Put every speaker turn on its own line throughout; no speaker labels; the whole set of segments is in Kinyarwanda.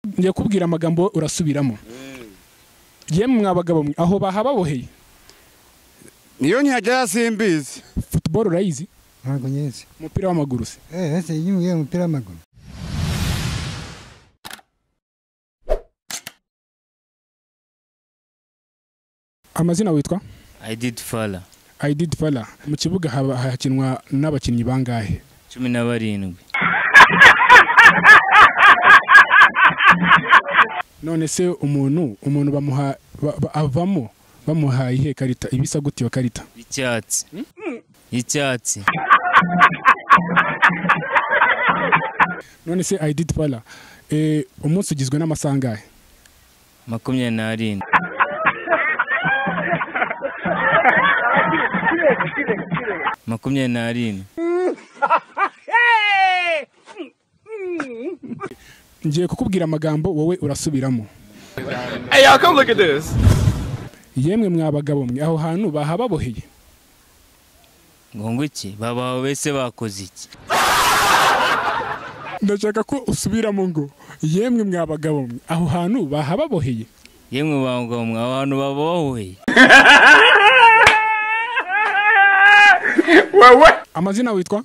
ngiye kubwira amagambo urasubiramo yemwe mwa bagabo mwe aho bahababoheye
niyo nkihagera simbizi
futuboro urayizi
ntabwo nyizi
umupira w'amaguru se
eee ese iyo umbwiye umupira w'amaguru
amazina witwa
I did fala
ayididi fara mu kibuga haba- hakinwa n'abakinnyi bangahe
cumi na barindwi
none se umuntu umuntu bamuha ba- ba- avamo bamuhaye iyihe karita ibisa gute iyo karita
y'icyatsi y'icyatsi
none se ayididi fara umunsi ugizwe n'amasaha angahe
makumyabiri n'arindwi makumyabiri n'arindwi
ngiye kukubwira amagambo wowe urasubiramo
Hey, y'all, come look at this.
yemwe mwa bagabo mwe aho hantu bahababoheye
ngo ngo iki babaho bese bakoze iki
ndashaka ko usubiramo ngo yemwe mwa bagabo mwe aho hantu bahababoheye
yemwe bangwa mwe abantu babahoye
amazina witwa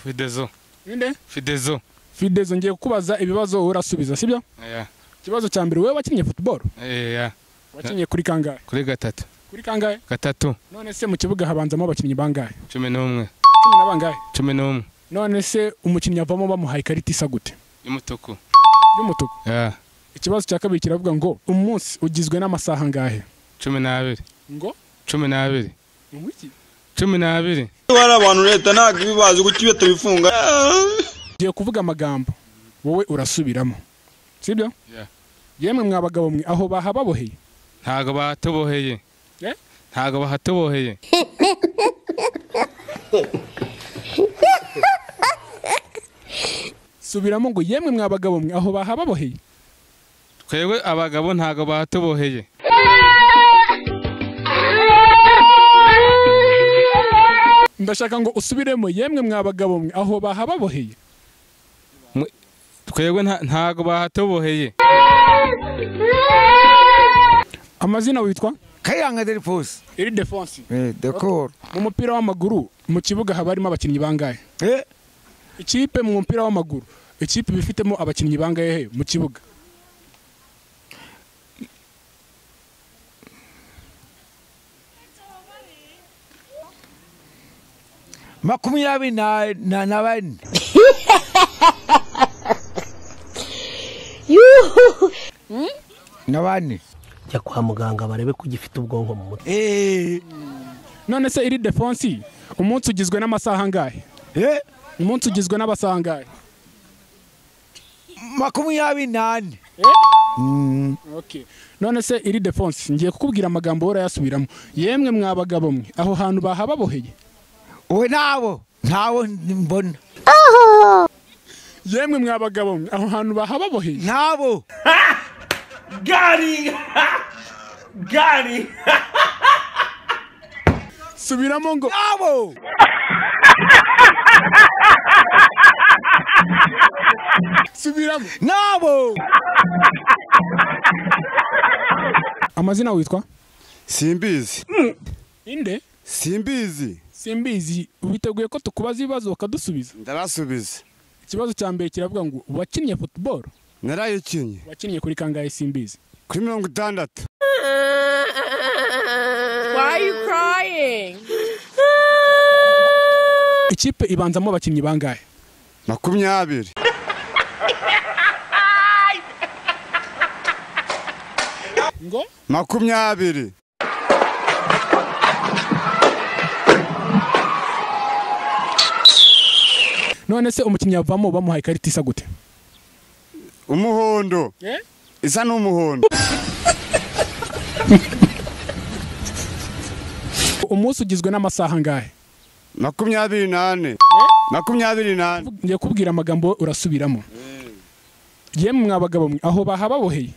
Fidezo.
ninde
Fidezo.
fidezo ngiye kukubaza ibibazo wowe urasubiza sibyo
Yeah.
ikibazo cya mbere wowe wakinnye futuboro
Yeah.
wakinnye kuri kangahe
Kuri gatatu.
kuri kangahe
Gatatu.
none se mu kibuga habanzamo abakinnyi bangahe
Cumi n'umwe.
cumi na bangahe
Cumi n'umwe.
none se umukinnyi avamo bamuhaye ikarita isa gute
Y'umutuku.
y'umutuku
Yeah.
ikibazo cya kabiri kiravuga ngo umunsi ugizwe n'amasaha angahe
Cumi n'abiri.
ngo
Cumi n'abiri.
umwiki
Cumi n'abiri.
hari abantu leta ntabwo ibibazi kuko iyo tubifunga
ngiye kuvuga amagambo wowe urasubiramo sibyo
Yeah.
yemwe mwa bagabo mwe aho bahababoheye
Ntago bahatuboheye.
Eh?
Ntago bahatuboheye.
subiramo ngo yemwe mwa bagabo mwe aho bahababoheye
Twebwe abagabo ntago bahatuboheye.
ndashaka ngo usubiremo yemwe mwa bagabo mwe aho bahababoheye
Twebwe nta- ntago bahatuboheye.
amazina witwa
kayanga deriposi
iridefonsi
eee dekoro
mu mupira w'amaguru mu kibuga haba harimo abakinnyi bangahe
eee
ikipe mu mupira w'amaguru ikipe iba ifitemo abakinnyi bangahe mu kibuga
makumyabiri na- na na bane na bane
jya kwa muganga barebe ko ugifite ubwonko mu mutwe
eee
none se iridefonsi umunsi ugizwe n'amasaha angahe
eee
umunsi ugizwe n'abasaha angahe
makumyabiri n'ane
Okay. none se iri defense ngiye kukubwira amagambo wowe urayasubiramo yemwe mwa bagabo mwe aho hantu bahababoheye
ubu nabo ntabo mbona
yemwe mwa bagabo mwe aho hantu bahababoheye
ntabo
subiramo ngo
ntabo
subiramo
ntabo
amazina witwa
simbizi
inde
simbizi
simbizi witeguye ko tukubaza ibibazo bakadusubiza
ndarasubiza
ikibazo cya mbere kiravuga ngo wakinnye football
narayikinnye
wakinnye kuri kangahe simbizi
kuri mirongo itandatu
ikipe ibanzamo abakinnyi bangahe
makumyabiri
ngo
makumyabiri
none se umukinnyi avamo bamuhaye ikarita isa gute
umuhondo
Eh?
isa n'umuhondo
umunsi ugizwe n'amasaha angahe
makumyabiri n'ane makumyabiri n'ane
ngiye kubwira amagambo wowe urasubiramo yemwe mwa bagabo mwe aho bahababoheye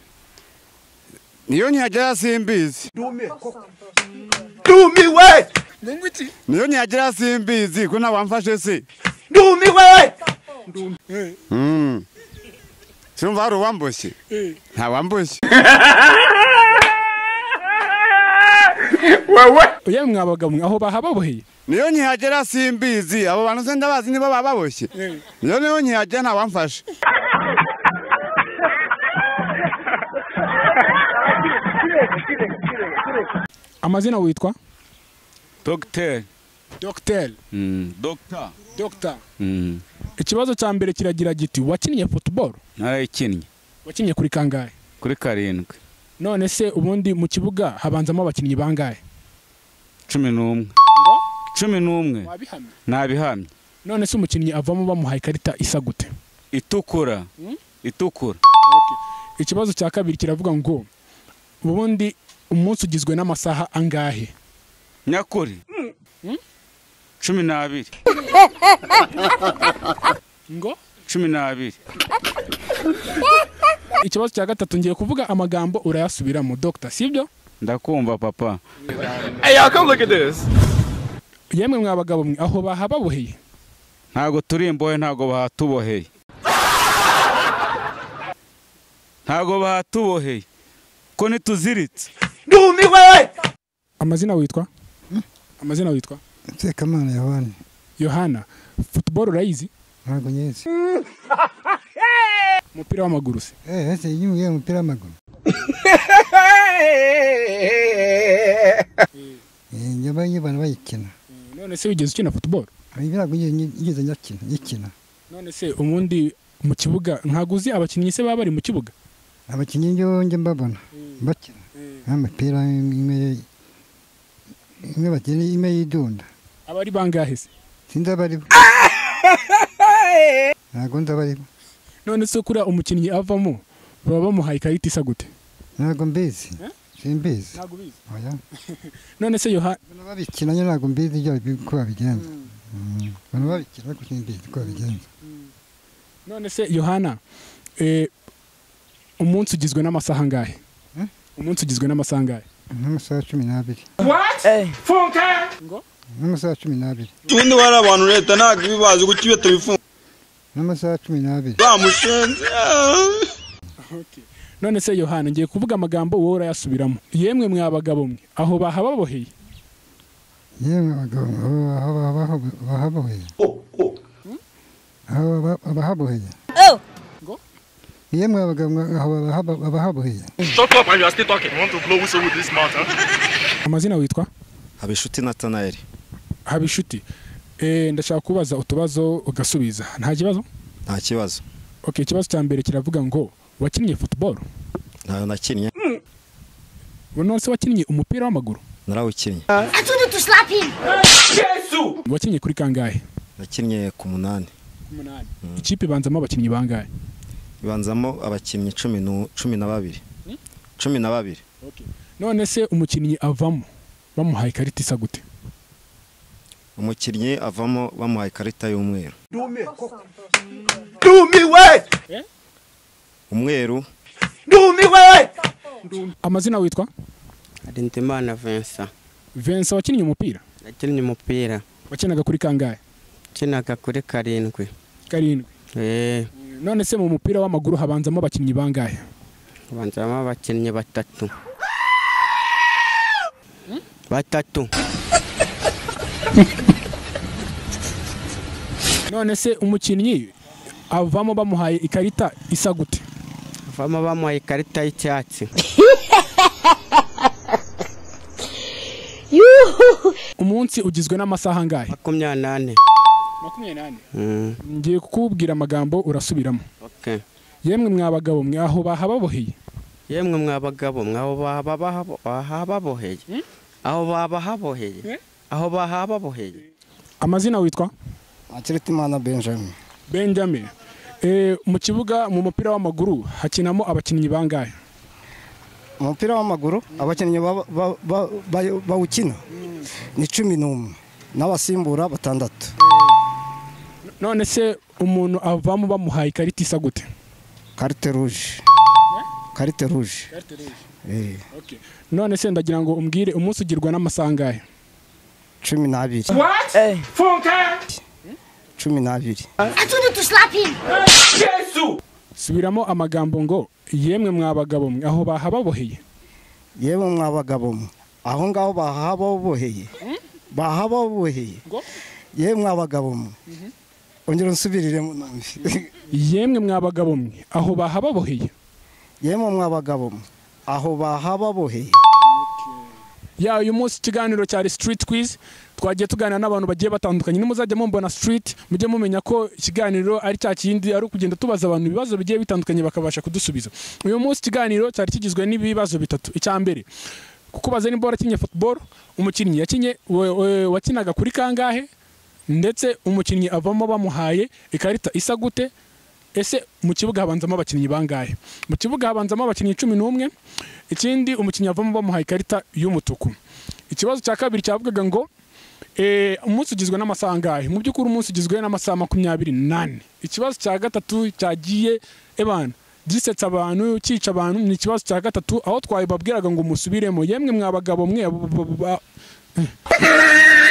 niyo nkihagera simbizi
Dumiwe!
niyo nkihagera simbizi ko ntabwo wamfashe se
Dumiwe!
Mm. sinumva hari uwamboshye nta wamboshye
Wewe.
yemwe mwa bagabo mwe aho bahababoheye
niyo nkihagera simbizi abo bantu se ndabazi nibo baba baboshye niyo niyo nkihagera nta wamfashe
amazina witwa
dogiteri
dogiteri
dogita
dogita ikibazo cya mbere kiragira giti wakinnye futuboro
narayikinnye
wakinnye kuri kangahe
kuri karindwi
none se ubundi mu kibuga habanzamo abakinnyi bangahe
cumi n'umwe cumi n'umwe
wabihamye
nabihamye
none se umukinnyi avamo bamuhaye ikarita isa gute
itukura itukura
ikibazo cya kabiri kiravuga ngo ubundi umunsi ugizwe n'amasaha angahe
nyakuri cumi n'abiri
ngo
cumi n'abiri
ikibazo cya gatatu ngiye kuvuga amagambo urayasubiramo dogita sibyo
ndakumva papa
Hey, y'all, come look at this.
yemwe mwa bagabo mwe aho bahababoheye
ntago turi imbohe ntago bahatuboheye ntago bahatuboheye ko ntituziritse
amazina witwa amazina witwa
sekamana yohani
yohana futuboro urayizi
ntabwo nyizi
umupira w'amaguru se
eh ese yimwe umupira w'amaguru Eh, njya mbona abantu bayikina
none se wigeze ukina futuboro
Hari ntabwo ngeze nyakina nyikina
none se ubundi mu kibuga ntabwo uzi abakinnyi se baba bari mu kibuga
abakinnyi njyewe njya mbabona bakina nk'amapira imwe imwe bakina imwe yidunda
aba ari bangahe se
sinzi abaribo ntabwo nzi abaribo
none se kuriya umukinnyi avamo baba bamuhaye ikarita isa gute
ntabwo mbizi simbizi
ntabwo ubizi
oya
none se yohana
abantu babikina nyine ntabwo mbizi ibyo uko babigenza Mm. abantu babikina ariko simbizi uko babigenza
none se yohana eh, umunsi ugizwe n'amasaha angahe
Hmm?
umunsi ugizwe n'amasaha angahe
nk'amasaha cumi n'abiri
Phone time.
n'amasaha cumi n'abiri
ubundi bari abantu leta ntabwo iba ibazi guko iyo tubifunga
n'amasaha cumi n'abiri
bamushenze ah.
none se yohana ngiye kuvuga amagambo wowe urayasubiramo yemwe mwa bagabo mwe aho bahababoheye
yewe abagabo aho bahaboheye aho baba- abahaboheye
Ngo?
yemwe abagabo aho bahaba- abahaboheye
Shut up and you are still talking. I want to blow whistle with this mouth. Huh?
amazina witwa
habishuti natanayeli
haba inshuti Eh, ndashaka kubaza utubazo ugasubiza nta kibazo
nta kibazo
okay ikibazo cya mbere kiravuga ngo wakinnye futuboro
ntayo nakinnye
none se wakinnye umupira w'amaguru
narawukinnye
wakinnye kuri kangahe
nakinnye ku munani
ikipe ibanzamo abakinnyi bangahe
ibanzamo abakinnyi cumi nu- cumi na babiri cumi na babiri
none se umukinnyi avamo bamuhaye ikarita isa gute
umukinnyi avamo bamuhaye ikarita y'umweru umweru
amazina witwa
Harintimana Vincent
Vincent wakinnye umupira
yakinnye umupira
wakinaga kuri kangahe
ukinaga kuri karindwi
karindwi
eh
none se mu mupira w'amaguru habanzamo abakinnyi bangahe
abanzamo abakinnyi batatu batatu
none se umukinnyi avamo bamuhaye ikarita isa gute
avamo bamuhaye ikarita y'icyatsi
umunsi ugizwe n'amasaha angahe
makumyabiri n'ane
makumyabiri n'ane
Mm,
ngiye kukubwira amagambo urasubiramo
okay
yemwe mwa bagabo mwe aho bahababoheye
yemwe mwa bagabo mwe aho baba bahabo- bahababoheye aho baba haboheye aho bahababoheye
amazina witwa
akiritimana benjamin
benjamin Eh, mu kibuga mu mupira w'amaguru hakinamo abakinnyi bangahe
umupira w'amaguru abakinnyi ba- ba- ba- ba- bawukina ni cumi n'umwe n'abasimbura batandatu
none se umuntu avamo bamuhaye ikarita isa gute
karite ruje karite ruje Eh,
none se ndagira ngo umbwire umunsi ugirwa n'amasaha angahe
cumi n'abiri cumi n'abiri
subiramo amagambo ngo yemwe mwa bagabo mwe aho bahababoheye
yewe mwa bagabo mwe aho ngaho bahababoheye bahababoheye yewe mwa bagabo mwe ongera unsubiriremo numve
yemwe mwa bagabo mwe aho bahababoheye
yemwe mwa bagabo mwe aho bahababoheye
ya uyu munsi ikiganiro cyari street quiz twagiye tuganira n'abantu bagiye batandukanye nimuzajya mumbona street mujye mumenya ko ikiganiro ari cya kindi ari ukugenda tubaza abantu ibibazo bigiye bitandukanye bakabasha kudusubiza uyu munsi ikiganiro cyari kigizwe n'ibibazo bitatu icya mbere kukubaza nimba warakinnye football umukinnyi yakinye wa- wa- wakinaga kuri kangahe ndetse umukinnyi avamo bamuhaye ikarita isa gute ese mu kibuga habanzamo abakinnyi bangahe mu kibuga habanzamo abakinnyi cumi n'umwe ikindi umukinnyi avamo bamuhaye ikarita y'umutuku ikibazo cya kabiri cyavugaga ngo eh, umunsi ugizwe n'amasaha angahe mu by'ukuri umunsi ugizwe n'amasaha makumyabiri n'ane ikibazo cya gatatu cyagiye ebana gisetsa abantu cyica abantu ni ikibazo cya gatatu aho twabibabwiraga ngo musubiremo yemwe mwa bagabo mwe abo- abo- abo-